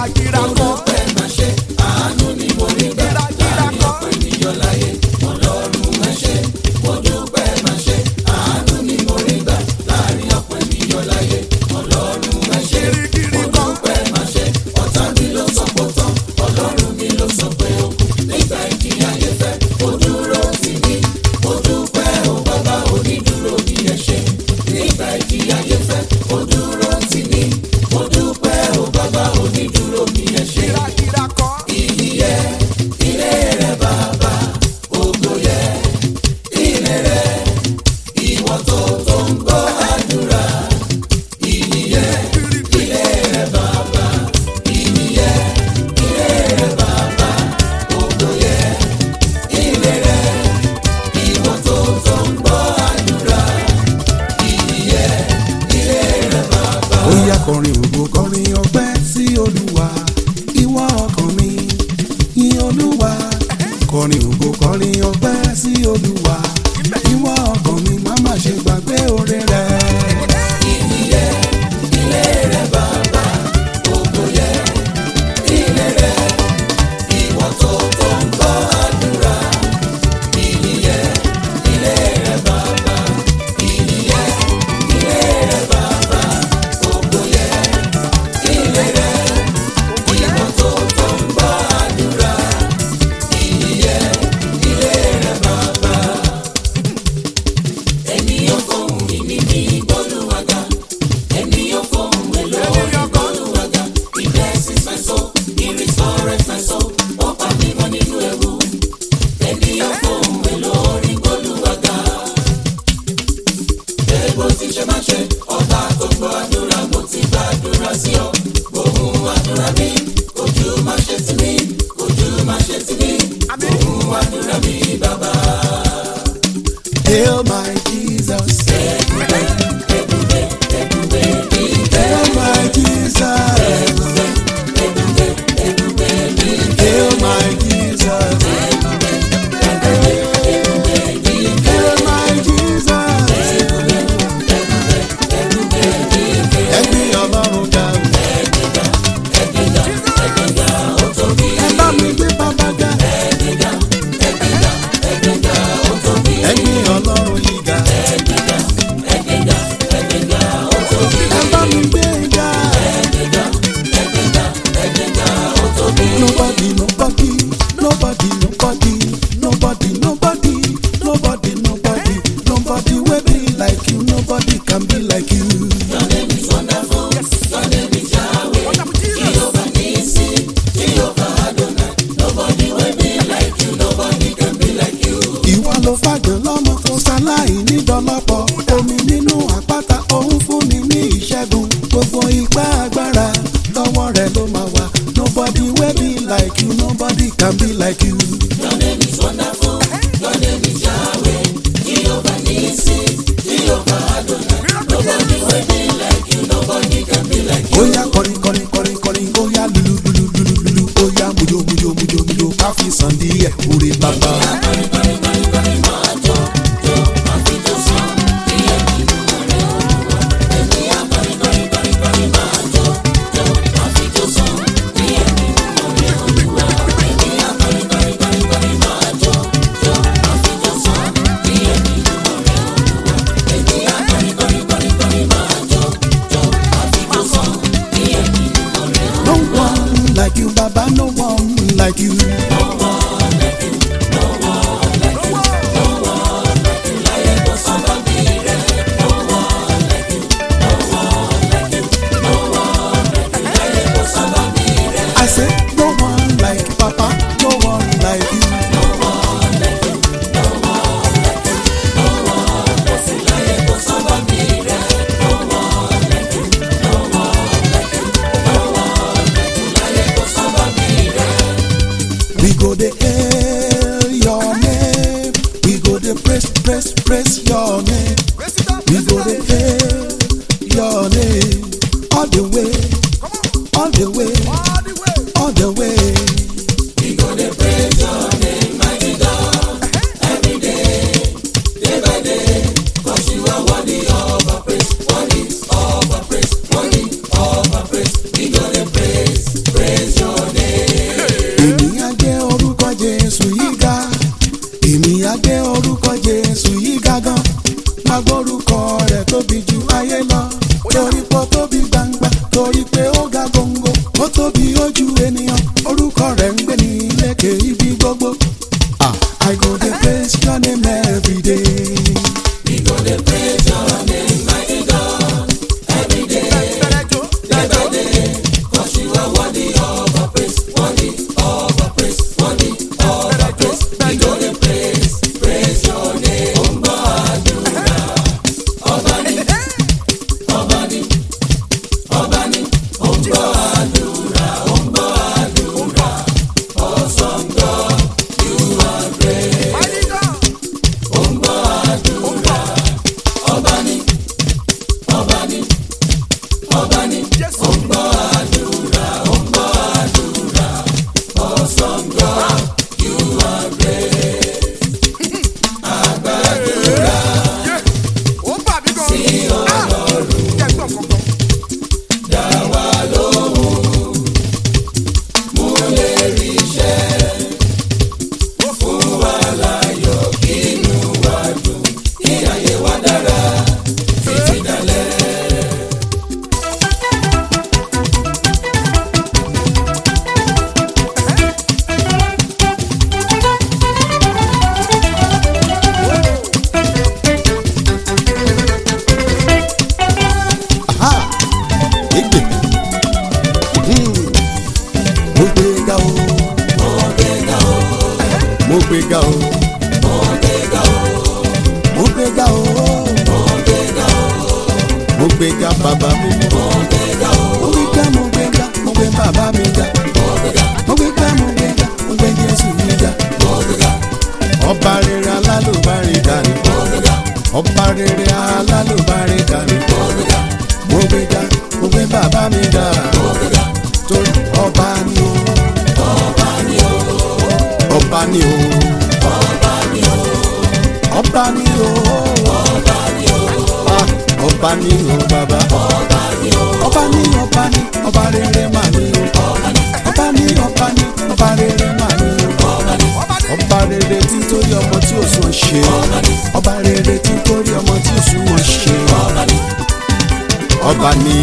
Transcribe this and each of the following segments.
gíragíra kọ́. gíragíra kọ́. gírígírí kọ́. gíragíra kọ́. ó yá kọrin ògo kọrin ọpẹ́ sí olúwa ìwọ ọkàn mi yìn olúwa kọrin ògo kọrin ọpẹ́ sí olúwa ìwọ ọkàn mi má má ṣe gbàgbé oore rẹ. ènìyàn kan. Hail my Jesus. Hail my Jesus. Hail my Jesus. Hail my Jesus. Ẹgbẹ́ ọlọ́run ga o. Ẹ bá mi gbé bàbá ga. Ẹgbẹ́ ọlọ́run yìí ga. Ẹ bá mi gbé ga. Nobody, nobody, nobody, nobody, nobody, nobody, nobody, nobody, nobody will be like you. Nobody can be like you. Wonderful Jesus. Ìwọ ló fàgbọ́n lọ́mọ tó ṣaláì nídọ́lọ́pọ̀. Omi nínú àpáta òun fún mi ní ìṣẹ́gun. Gbogbo ipá agbára lọ́wọ́ rẹ̀ ló máa wà. Nobody will be like you. Nobody can be like you. Oya kọrin kọrin kọrin kọrin oya lulu lulu lulu lulu oya mujo mujo mujo mujo ká fi sàn díẹ̀ orí bàbá. No one like you, Baba, no one like you. I say, no one like Papa, no one like you. We go the hail your name. We go the praise, praise, praise your name. We go the hail your name. All the way, all the way, all the way. ènìyàn orúkọ rẹ̀ ń gbé ní lékè ibi gbogbo. Ah, I go dey praise your name every day. We go dey praise your name, mighty God, every day, every day. 'Cause you are worthy of our praise, worthy of our praise, worthy of our praise. We go dey praise, praise your name. Ó ń gbọ́ àdúrà. Ọba ni, ọba ni, ọba ni. Ó ń gbọ́ àdúrà, ó ń gbọ́ àdúrà. Awesome God, you are great. Ó ń gbọ́ àdúrà. Ọba ni, ọba ni, ọba ni. Ó ń gbọ́ àdúrà, ó ń gbọ́ àdúrà. Awesome God, you are great. Àgbàdúrà sí Ọlọ́run, dá wa lóhùn. Mú lè rí iṣẹ́. Fún wa láyọ̀, kí inú wa dùn. Kí ayé wa dára títí dalẹ́. Aha! Egbe. Hmm. Mo gbé ga o. Ọ̀gbẹ́gà o, Mo gbé ga o. ọ̀gbẹ́gà o, Mo gbé ga o. ọ̀gbẹ́gà o, Mo gbé ga bàbá mi mọ́. ọ̀gbẹ́gà o, Mo gbé ga mo gbé ga mo gbé bàbá mi ga. ọ̀gbẹ́gà, Mo gbé ga mo gbé ga mo gbé Jésù mi ga. ọ̀gbẹ́gà, Ọba rere alálùbárí dání. ọ̀gbẹ́gà, Ọba rere alálùbárí dání. ọ̀gbẹ́gà, Mo gbé ga mo gbé bàbá mi ga. ọ̀gbẹ́gà. Torí ọba ni o. Ọba ni o, Ọba ni o. ọba ni o, Ọba ni o. ọba ni o, Ah, Ọba ni o bàbá. ọba ni o, Ọba ni ọba ni ọba rere mà ni o. ọba ni, Ọba ni ọba ni ọba rere mà ni o. ọba ni, Ọba rere tí ń torí ọmọ tí ò sùn ṣe. ọba ni, Ọba rere tí ń torí ọmọ tí ò sùn wọn ṣe. ọba ni, Ọba ni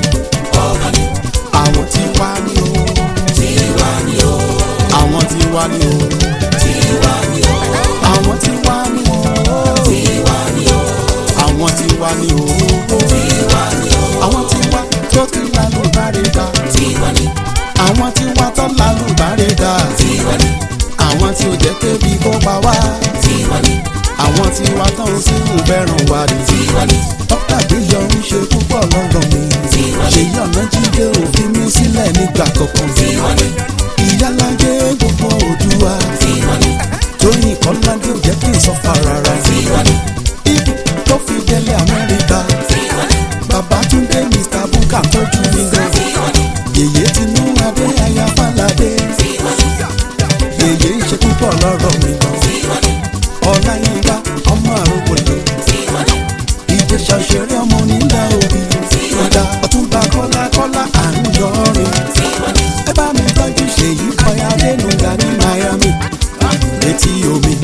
ọba ni, àwọn tí wá ní o. tiwa ni o, Àwọn tí wá ní o. tiwa ni o, Àwọn tí wá ní o. tiwa ni o, Àwọn tí wá ní o. tiwa ni o, Àwọn tí wá tó ti lálùbárẹ̀ dá. tiwa ni, Àwọn tí wá tó lálùbárẹ̀ dá. tiwa ni, Àwọn tí ò jẹ́ kébi kó pa wá. tiwa ni, Àwọn tí wá tán sí ìfẹ́ràn wa ni. tiwa ni, Dókítà Adéyọ ń ṣe púpọ̀ lọ́rọ̀ mi. Tiwa ni. Ṣèyí ọ̀nà jíde òfin mi sílẹ̀ nígbà kankan. tiwa ni, Ìyálájé gbogbo Òdùwà. tiwa ni, Tóyìn Kọ́ládé ò jẹ́ kí n sọ fà rárá. tiwa ni, Ibi tó fi délé Amẹ́ríkà. tiwa ni, Babátúndé Mr. Bukka tọ́jú mi gan. tiwa ni, Yèyé tinú Adé Aya Fáládé. tiwa ni, Yèyé ń ṣe púpọ̀ lọ́rọ̀ mi gan. tiwa ni, Ọláyínká ọmọ àrògbòlò. tiwa ni, Ìjẹ̀ṣà òṣèré ọmọ nílà òbí. Ọ̀dà Ọ̀túnba Kọ́lá Kọ́lá à ń yọrin. tiwa ni, ẹ bá mi tọ́jú ṣèyí kọ́yà dénúgà ní Miami létí omi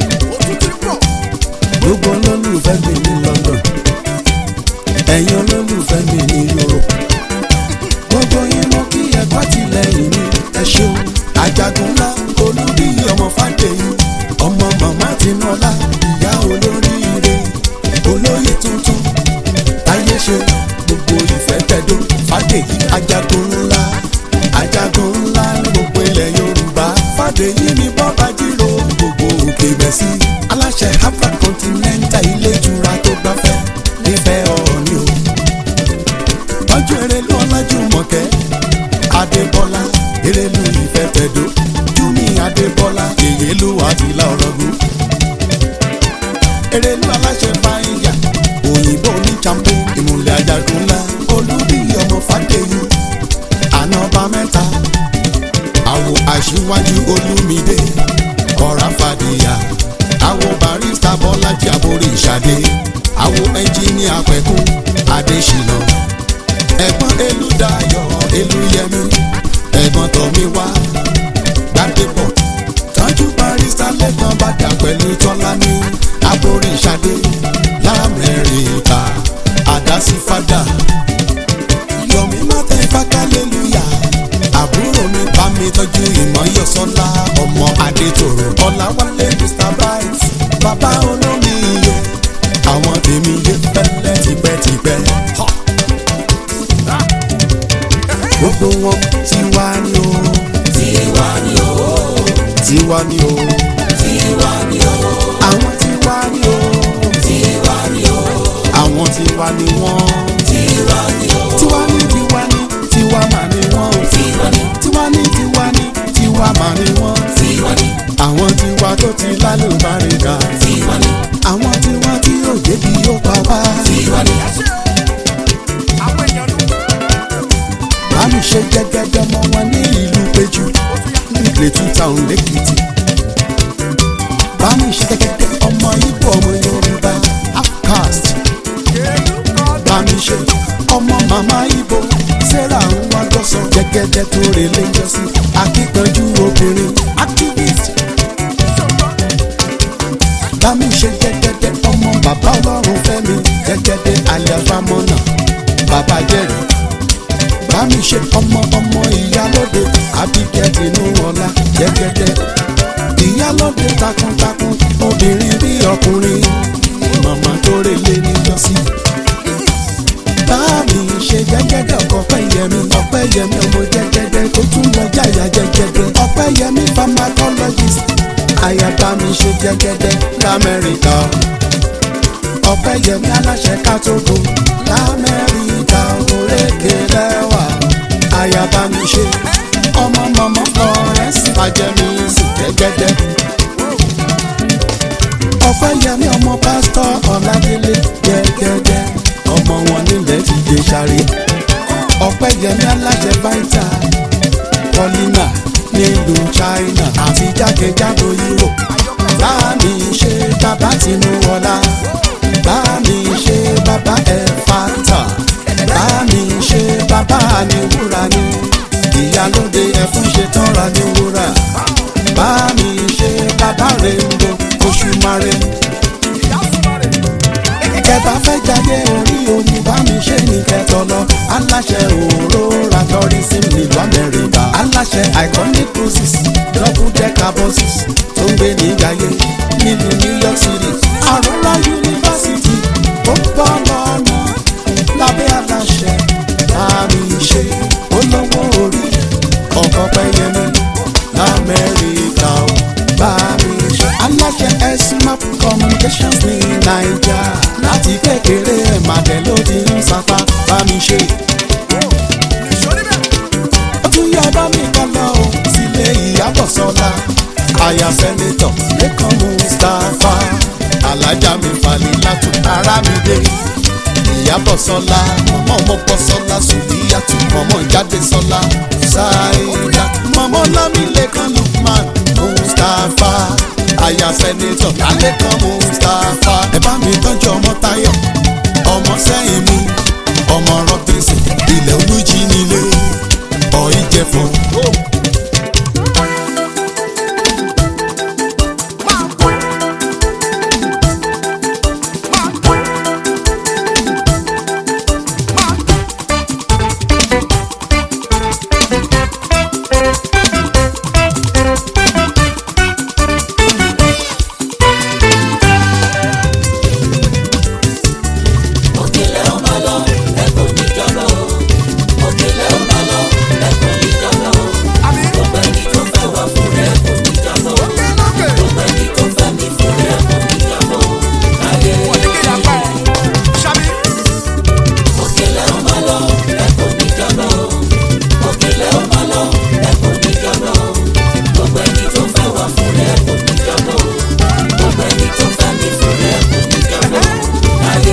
gbogbo olólùfẹ́ mi ní London ẹ̀yin olólùfẹ́ mi ní Europe gbogbo yín mo kí ẹ̀kọ́ tìlẹ́yìn mi ẹ ṣeun Àjàgùn ńlá olórí ọmọ Fádèyí ọmọ màmá Tinúọlá ìyá olóríire olóyè tuntun táyé ṣe gbogbo ìfẹ́ tẹ̀dó Fádèyí Àjàgùn ńlá Àjàgùn ńlá ní gbogbo ilẹ̀ Yorùbá Fádèyí ni bọ́ba jírò gbogbo òkè bẹ́sí aláṣẹ Afra Continental ilé ìtura tó gbafẹ́ nífẹ̀ẹ́ ọ̀ọ́ni o tọ́jú erelu ọlájúmọ̀kẹ́ adébọ́lá erelu ìfẹ́ tẹ̀dó júmi adébọ́lá èyélú àtìlá ọ̀rọ̀gùn erelu aláṣẹ fàáyà òyìnbó ní champo ìmùlẹ̀ ajagun ńlá olúbi ọmọ fàdéyí ànọ́bà mẹ́ta àwọ̀ aṣíwájú olúmídé ọ̀rá fàdíyà àwọ̀ barista bọ́lájí àborí ìṣàdé àwọ̀ ẹnjíníà pẹ̀kún adéṣínà ẹ̀gbọ́n elúdayọ̀ elúyẹmí ẹ̀gbọ́n tọ̀míwá gbàdébọ̀ tọ́jú barista lẹ́gbọ́n bàdà pẹ̀lú tọ́lání aborí ìṣàdé lamẹ́ríkà àdásífádà yọ̀mí mọ́tẹ́ fákàlélúyà àbúrò mi mi tọ́jú ìmọ̀yọ́sọ́lá ọmọ adétòrò ọ̀làwálé mr bright bàbá olómi iye àwọn tèmi yé fẹ́lẹ́ tipẹ́tipẹ́. gbogbo wọn tiwa ni o tiwa ni o tiwa ni o tiwa ni o àwọn tiwa ni o tiwa ni o àwọn tiwa ni wọn tiwa ni o tiwa ni tiwa ni tiwa mà ni wọn tiwa ni tiwa ni tiwa ni tiwa mà ni wọn tiwa ni àwọn tiwa tó ti lálùbáríkà tiwa ni àwọn tiwa tí yóò débi yóò pa wá. tiwa ni bámi ṣe gẹ́gẹ́dẹ́ mọ́ wọn ní ìlú péjú nílé two town lẹ́kìtì. bámi ṣe gẹ́gẹ́dẹ́ ọmọ ibo ọmọ yorùbá outcast. bámi ṣe ọmọ màmá ibo sarah ń wá gbọ́sọ̀ gẹ́gẹ́dẹ́ tó relé jọ́sí akíkanjú obìnrin activist. bámi ṣe gẹ́gẹ́dẹ́ ọmọ bàbá ọlọ́run fẹ́mi gẹ́gẹ́dẹ́ aliafamọ́nà bàbá jẹ́rìí bá mi ṣe ọmọ ọmọ ìyálóde àbíkẹ́ tinú ọlá jẹ́gẹ́dẹ́ ìyálóde takuntakun obìnrin bí ọkùnrin màmá tó relé níjọ́sí. bá mi ṣe jẹ́gẹ́dẹ́ ọkọ̀ ọpẹ́yẹmí ọpẹ́yẹmí ọmọ jẹ́gẹ́dẹ́ tó tún lọ jáyà jẹ́gẹ́dẹ́ ọpẹ́yẹmí pharmacologist àyàbá mi ṣe jẹ́gẹ́dẹ́ lamẹ́ríkà ọpẹ́yẹmí aláṣẹ kátógo lamẹ́ríkà òrékè lẹ́wà àyàbá mi ṣe ọmọ mọ̀mọ́ florence fàjẹmí sí jẹ́gẹ́dẹ́ ọpẹ́yẹmí ọmọ pásítọ̀ ọ̀làdélé jẹ́gẹ́dẹ́ ọmọ wọn nílẹ̀ ti dé sáré ọpẹ́yẹmí aláṣẹ báńtà paulina nílùú china àti jákèjádò europe bá mi ṣe bàbá tinúwọlá bá mi ṣe bàbá ẹ̀fàtà bá mi ṣe bàbá àníwúrà ni ìyálóde ẹ̀fún ṣe tọ́ra ní wúrà bá mi ṣe bàbá rèéndo oṣù mare kẹta fẹ́ jáde orí omi bá mi ṣe ní kẹtọ lọ aláṣẹ òróra tourism nílùú amẹ́ríkà aláṣẹ iconic cruises double decker buses tó ń gbé ní gàyé nílùú new york city àrùnlá yunifásitì ó bọ́ lọ́nà lábẹ́ aláṣẹ bá mi ṣe olówó orí ọkọ̀ pẹ́yẹmí lamẹ́ríkà ó bá mi ṣe aláṣẹ smap communications ní naija láti kékeré ẹ̀ màdẹ́ ló ti ń sapá bá mi ṣe. ó tún yá bá mi kọ́ lọ o sílé ìyàbọ̀ sọ́la aya sẹ́nitọ̀ lẹ́kàn mustapha alájà mi falẹ̀ látò ara mi dé ìyàbọ̀ sọ́la mọ̀mọ́ ọmọ bọ́ sọ́la sùdíyàtù mọ̀mọ́ jáde sọ́la ṣáìdá mọ̀mọ́ lámìlẹ́kan lukman mustapha aya sẹ́nitọ̀ lálẹ́kan mustapha ẹ bá mi tọ́jú ọmọ táyọ̀ ọmọ sẹ́yìn mi ọmọ robinson ilẹ̀ olújí nílé ọ̀ ìjẹ̀fọ́. òkèlè ó máa lọ ẹ kò ní jọlọ òkèlè ó máa lọ ẹ kò ní jọlọ gbogbo ẹni tó fẹ́ wá fún rẹ kò ní jọlọ gbogbo ẹni tó fẹ́ mi fún rẹ kò ní jọlọ ayé òkèlè ó máa lọ ẹ kò ní jọlọ òkèlè ó máa lọ ẹ kò ní jọlọ gbogbo ẹni tó fẹ́ wá fún rẹ kò ní jọlọ gbogbo ẹni tó fẹ́ mi fún rẹ kò ní jọlọ ayé.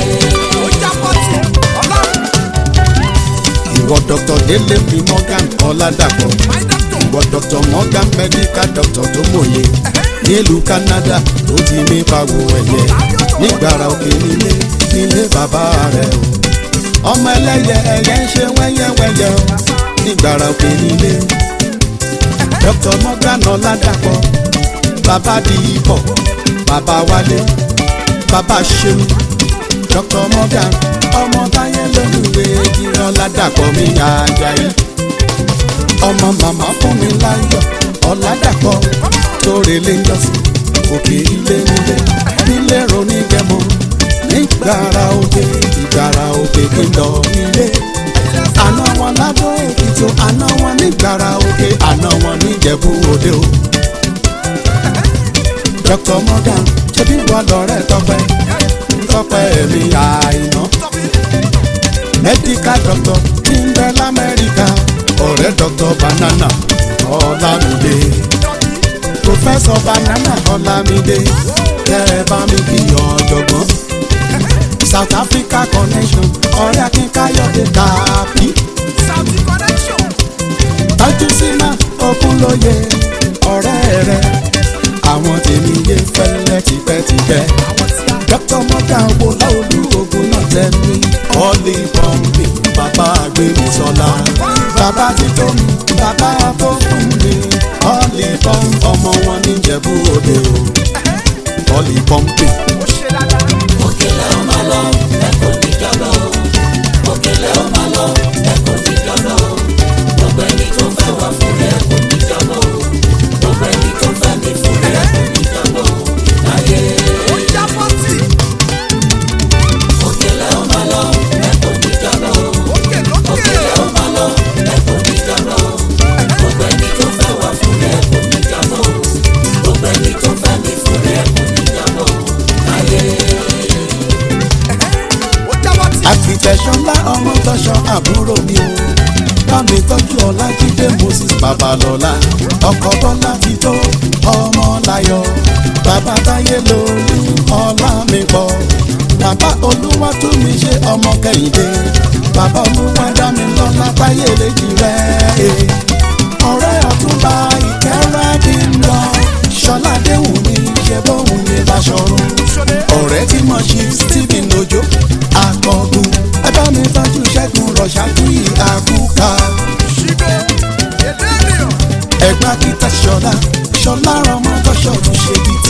ìwọ dr délé mi morgan ọládàpọ̀ ìwọ dr morgan medical doctor tó mòye nílùú canada ló ti mí pagbo ẹ̀yẹ nígbàrà òkè nílé nílé bàbá rẹ̀ o ọmọ ẹlẹ́yẹ ẹ̀yẹ ń ṣe wẹ́yẹ́wẹ́yẹ́ o nígbàrà òkè nílé dr morgan ọládàpọ̀ bàbá di ipò bàbá wálé bàbá ṣeun dr morgan ọmọ táyé lóluwé ìran ládàpọ̀ mi àjàyí ọmọ màmá fún mi láyọ̀ ọ̀làdàpọ̀ tóore lé jọ́sìn òkè ilé nílé nílé ronígẹmọ nígbàrà òkè ìgbàrà òkè kíndọ̀ nílé àná wọn ládó èkìtì o àná wọn nígbàrà òkè àná wọn níjẹ̀bú òde o. Dr. Morgan ṣebí wà lọ́rẹ́ tọpẹ́ tọpẹ́ mi àìná medical doctor tí ń bẹ lamẹ́ríkà ọ̀rẹ́ Dr. Banana Ọlámídé professor Banana Ọlámídé kẹ́ ẹ bá mi kí ọ̀jọ̀gbọ́n South Africa connection ọ̀rẹ́ Akínkayọ̀dé tàbí tọ́jú sínú Ògúnlóye ọ̀rẹ́ rẹ̀ àwọn tèmi yé fẹ́lẹ́ tipẹ́tipẹ́ dr morgan wo láolú ogun náà tẹ̀mí ọ̀lì pọ́ǹpì bàbá gbémisọ́lá bàbá títọ́ mi bàbá tó fún mi ọ̀lì pọ́ǹpì ọmọ wọn níjẹ̀bú òde o ọ̀lì pọ́ǹpì. òkèlè ó máa lọ ẹ̀kọ́ níjọ́lọ́ òkèlè ó máa lọ ẹ̀kọ́ níjọ́lọ́ gbogbo ẹni tó fẹ́ wá fún rẹ̀ kò níjọ́lọ́ gbogbo ẹni tó fẹ́ mi fún rẹ̀ kò níjọ́lọ́ láyé. òkèlè ó máa lọ ẹ̀kọ́ níjọ́lọ́ òkèlè ó máa lọ ẹ̀kọ́ níjọ́lọ́ gbogbo ẹni tó fẹ́ wá fún rẹ̀ kò níjọ́lọ́ gbogbo ẹni tó fẹ́ mi fún rẹ̀ kò níjọ́lọ́ láyé. àfìtẹ̀sọ́lá ọmọ tọ́ṣọ́ àbúrò mi o bámi tọ́jú ọlájídé moses babalọ́lá ọkọ̀ bọ́lá ti tó ọmọ láyọ̀ bàbá táyé lórí ọlá mi pọ̀ bàbá olúwa tún mi ṣe ọmọ kẹ́hìndé bàbá olúwa dá mi lọ́lá táyé lèjì rẹ̀ ọ̀rẹ́ ọ̀túnba ìkẹ́rẹ́ bí ń lọ ṣọlá déhùn mi ṣe bóhùn mi láṣọrun ọ̀rẹ́ tí mo ṣe stephen ojo akọgun ẹ bá mi tọ́jú ṣẹ́gun rọ̀ṣájú àkúkà ẹ̀gbá kíta ṣọlá ṣọlá ọmọ tọ́ṣọ̀ tún ṣe bìtì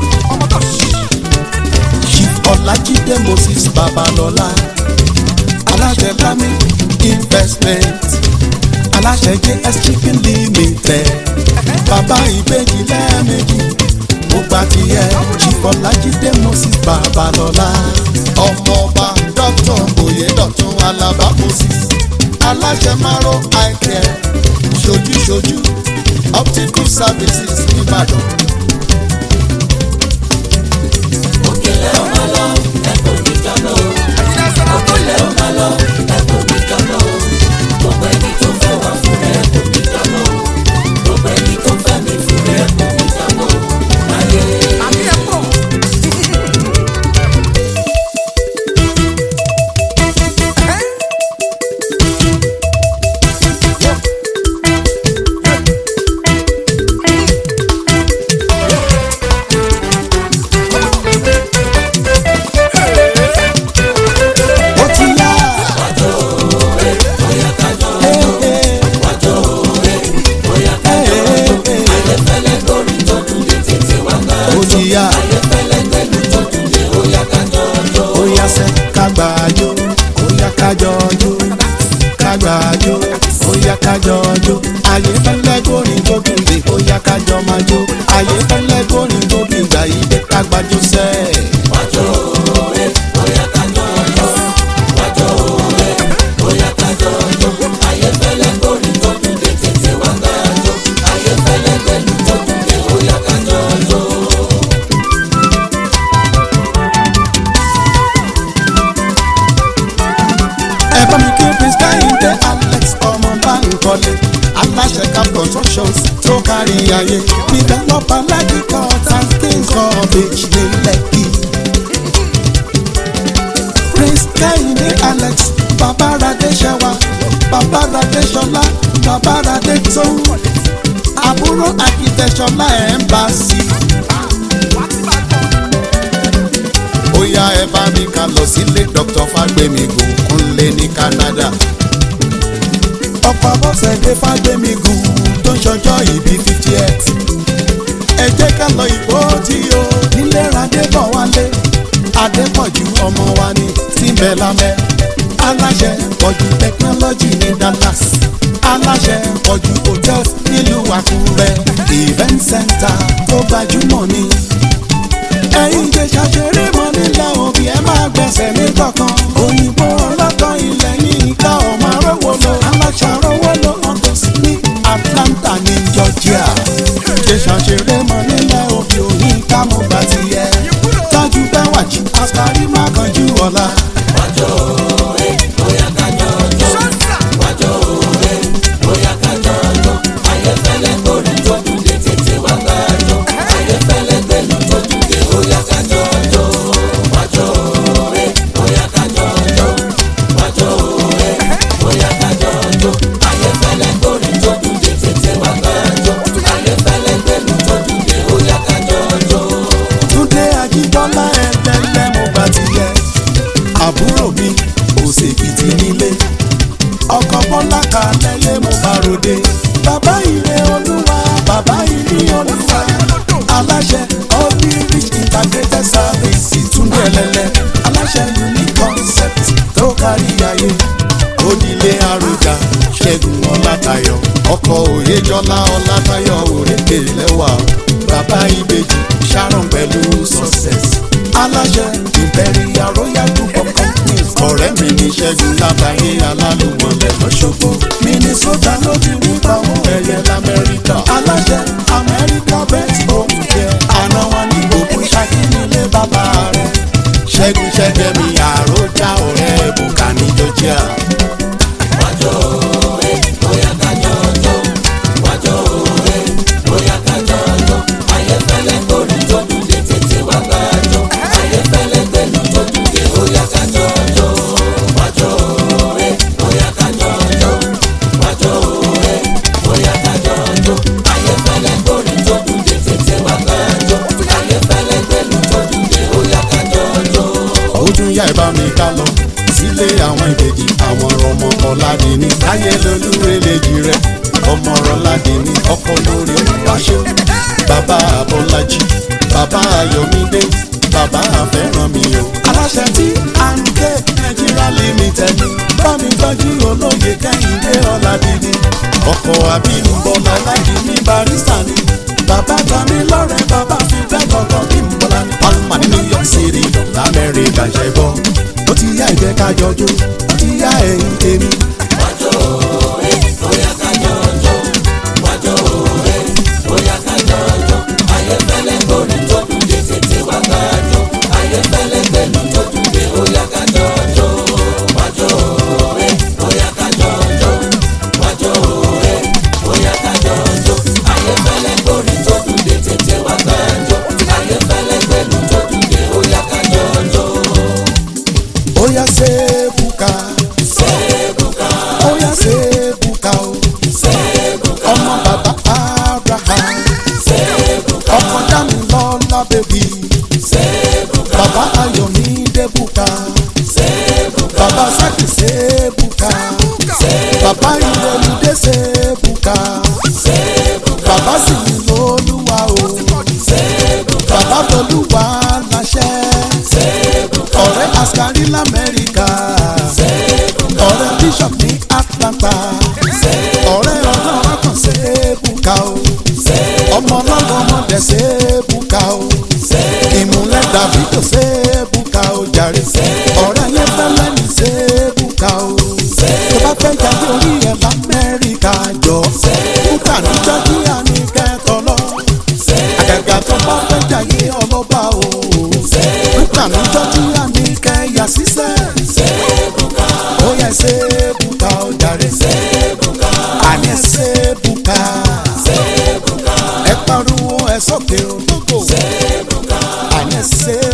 chief ọlájídé moses babalọ́lá aláṣẹ lami investment aláṣẹ js chicken limited bàbá ìbejì lẹ́ẹ̀mejì mo gba tiẹ̀ chief ọlájídé moses babalọ́lá ọmọọba dr oyedotun alaba moses aláṣẹ maro eye care ṣojúṣojú optical services nìbàdàn. òkèlè ó máa lọ ẹ̀kọ́ níjọ́lọ́ òkèlè ó máa lọ ẹ̀kọ́ níjọ́lọ́ gbogbo ẹni tó fẹ́ wá fún rẹ̀ kò níjọ́lọ́ gbogbo ẹni tó fẹ́ mi fún rẹ̀ kò níjọ́lọ́ láyé. ó ti yá. ayẹfẹ́lẹ́ lórí tó dùn lé tètè wá gbà ó ti yá. ayẹfẹ́lẹ́ pẹ̀lú tó dùn lé ó yá kájọ ọjọ́. ó yá sẹ́ kágbá jó ó yá kájọ jó kágbá jó ó yá kájọ jó ayé fẹ́lẹ́ górin tó dùn dé ó yá kájọ máa jó ayé fẹ́lẹ́ górin tó dùn gbà yí dé kágbá jó sẹ́. wájọ òwe ó yá kájọ ọjọ́ wájọ òwe ó yá kájọ ọjọ́ ayẹfẹ́lẹ́ lórí tó dùn lé tètè wá gbà ọjọ́ ayẹfẹ́lẹ́ pẹ̀lú tó dùn lé ó yá kájọ ọjọ́. ẹ bá mi kí prince káyìndé alex ọmọ báńkọ́lé aláṣẹ cap constructions tó kárí ayé developer lẹ́kìkọ́ thanksgiving college ní lẹ́kì. prince káyìndé alex babaradé ṣẹwa babaradé ṣọlá babaradé tó àbúrò akitẹ̀ṣọlá embassy. ó yá ẹ bá mi ká lọ sílé dr fagbemi gòkúnlé ní canada. ọ̀pọ̀ abọ́sẹ̀dé fagbemi gùn tó ń ṣọjọ́ ìbí fifty eight. ẹ jẹ́ ká lọ ìbò tí o nílé adébọ̀ wálé adépọ̀jù ọmọ wa ní tìǹbẹ̀ lábẹ́ aláṣẹ pọ̀jù technology ní dallas aláṣẹ pọ̀jù hotels nílùú àkúrẹ́ event center tó gbajúmọ̀ ni. ẹ̀yin jẹ́ ṣàṣeré mọ́ nílẹ̀ òbí ẹ máa gbẹ̀sẹ̀ ní kọ̀ọ̀kan. òyìnbó ọlọ́tọ̀ ilẹ̀ yìí ká ọmọ arówó lọ. aláṣà arówó lọ ọ̀tọ̀ sí ní atlanta ní georgia. jẹ́ ṣàṣeré mọ́ nílẹ̀ òbí òyìn ká mo bá ti yẹ. tájú bẹ́wàjì àṣàrí má kanjú ọ̀la. wájọ òwe bóyá kájọ ọjọ́ wájọ òwe bóyá kájọ ọjọ́ ayẹfẹlẹ gbórí tó dùdé tètè wá gbàjọ ayẹfẹlẹ gbẹlú tó dùdé bóyá kájọ ọjọ́ wájọ òwe bóyá kájọ ọjọ́ wájọ òwe bóyá kájọ ọjọ́ ayẹfẹlẹ gbórí tó dùdé tètè wá gbàjọ ayẹfẹlẹ gbẹlú tó dùdé bóyá kájọ ọjọ́. túndé ajíbọ́lá ẹlẹ́lẹ́ mo bá ti yẹ àbúrò mi òsèkìtì nílé ọkọ bọ́lá kalẹ́lẹ́ mo bá ròde bàbá ire olúwa bàbá ire olúwa aláṣẹ irish integrated service túndé ẹlẹ́lẹ́ aláṣẹ unique concept tó kárí ayé onílé àròjà ṣẹ́gun ọlátayọ̀ ọkọ òyejọ́lá ọlátayọ̀ òrékè lẹ́wà bàbá ìbejì sharon pẹ̀lú success aláṣẹ imperial royal group of companies ọ̀rẹ́ mi ní ṣẹ́gun lábàáyé alálùmọ̀lẹ̀ lọ́ṣọ́gbó minnesota ló ti rí pàwọn ẹ̀yẹ lamẹ́ríkà aláṣẹ amẹ́ríkà best home care àná wọn ní gbogbo ṣákí nílé bàbá rẹ̀ ṣẹ́gun ṣẹ́gẹ́mi àròjà ọ̀rẹ́ bùkà ní georgia. wájọ òwe bóyá kájọ ọjọ́ wájọ òwe bóyá kájọ ọjọ́ ayẹfẹlẹ gbórí tó dùdé tètè wá gbàjọ ayẹfẹlẹ gbẹlú tó dùdé bóyá kájọ ọjọ́ wájọ òwe bóyá kájọ ọjọ́ wájọ òwe bóyá kájọ ọjọ́ ayẹfẹlẹ gbórí tó dùdé tètè wá gbàjọ ayẹfẹlẹ gbẹlú tó dùdé bóyá kájọ ọjọ́. ó tún yá ìbá mi ká lọ sílé àwọn ìbejì àwọn ọmọ ọ̀làdìní láyé lolúrelejì rẹ ọmọ ọ̀làdìní ọkọ lórí olùwàṣọ bàbá abọ́lájì bàbá ayọ̀mídé bàbá àfẹ́rànmi o. aláṣẹ tí à ń ké nàìjíríà limited bámi tọ́jú olóye kẹ́hìndé ọ̀làdìní ọkọ̀ àbínú bọ́lá ọ̀làdìní barista ni bàbá tami lọ́rẹ̀ bàbá fi fẹ́ kọ̀ọ̀kan bí mo bọ́lá ní palma ní new york city lamẹ́ríkà ṣẹ́ gbọ́ ó ti yá ìjẹ́ kájọ jó ó ti yá ẹ̀yìn tèmi. wájọ òwe bóyá kájọ ọjọ́ wájọ òwe bóyá kájọ ọjọ́ ayẹfẹlẹ gbórí tó dùdé tètè wá gbàjọ ayẹfẹlẹ gbẹlú tó dùdé bóyá kájọ ọjọ́ wájọ òwe bóyá kájọ ọjọ́ wájọ òwe bóyá kájọ ọjọ́ ayẹfẹlẹ gbórí tó dùdé tètè wá gbàjọ ayẹfẹlẹ gbẹlú tó dùdé bóyá kájọ ọjọ́. ó yá sẹ́ẹ̀bùkà sẹ́ẹ̀bùkà ó yá sẹ́ẹ̀bùkà o sẹ́ẹ̀bùkà ọmọ bàbá abraham sẹ́ẹ̀bùkà ọkọ dàmí lọ́la bèbí sẹ́ẹ̀bùkà bàbá ayọ̀mídé bùkà sẹ́ẹ̀bùkà bàbá sákì sẹ́ẹ̀bùkà bàbá ìrẹ̀lúdé sẹ́ẹ̀bùkà bàbá sì ní lọ́lúwa o bàbá tolúwa láṣẹ ọ̀rẹ́ askari lamẹ́ríkà ọ̀rẹ́ bishop ní atlanta ọ̀rẹ́ ọlọ́run kan sẹ́ẹ̀bùkà o ọmọ ọlọ́run ọmọdé sẹ́ẹ̀bùkà o ìmúlẹ̀ davido sẹ́ẹ̀bùkà o jàre ọ̀rẹ́ yẹn fẹ́lẹ́ ní sẹ́ẹ̀bùkà o tó bá fẹ́ jáde orí ẹ̀ lamẹ́ríkà jọ bùkà ní jọ́jíà ní kẹ́tọ́ lọ àgàgà tó bá fẹ́ jáde ọlọ́ba o bùkà ní jọ́jíà ní kẹ́yà sísẹ́ ó yẹ sẹ́ẹ̀bùkà o jàre àní sẹ́ẹ̀bùkà ẹ pariwo ẹ sókè o àní sẹ́ẹ̀bùkà.